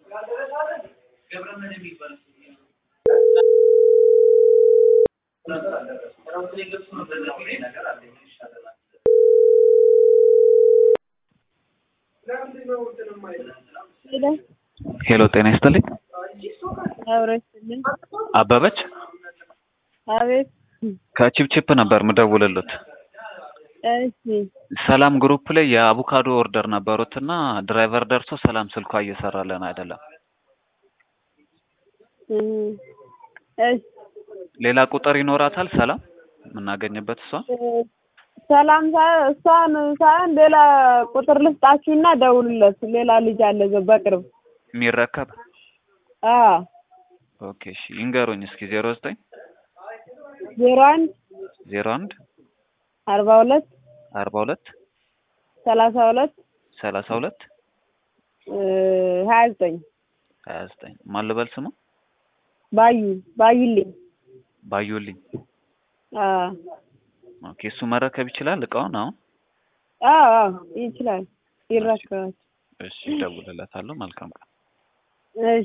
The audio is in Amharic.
ሄሎ ጤና ይስጥልኝ። አብሮ ይስጥልኝ። አበበች አቤት። ከቺፕቺፕ ነበር ምደውልሎት። እሺ ሰላም ግሩፕ ላይ የአቮካዶ ኦርደር ነበሩት እና ድራይቨር ደርሶ ሰላም ስልኳ እየሰራለን አይደለም። እህ፣ እሺ ሌላ ቁጥር ይኖራታል ሰላም የምናገኝበት እሷ ሰላም ሳ- እሷን ሳይሆን ሌላ ቁጥር ልስጣችሁና ደውሉለት። ሌላ ልጅ አለ እዛው በቅርብ። የሚረከብ አዎ ኦኬ እሺ ይንገሩኝ እስኪ ዜሮ ዘጠኝ ዜሮ አንድ ዜሮ አንድ አርባ ሁለት አርባ ሁለት ሰላሳ ሁለት ሰላሳ ሁለት ሀያ ዘጠኝ ሀያ ዘጠኝ ማን ልበል ስሙ ባዩ ባዩልኝ። ባዩልኝ አዎ ኦኬ እሱ መረከብ ይችላል እቃውን አሁን አዎ አዎ ይችላል ይረከባል። እሺ እደውልለታለሁ መልካም ቀን እሺ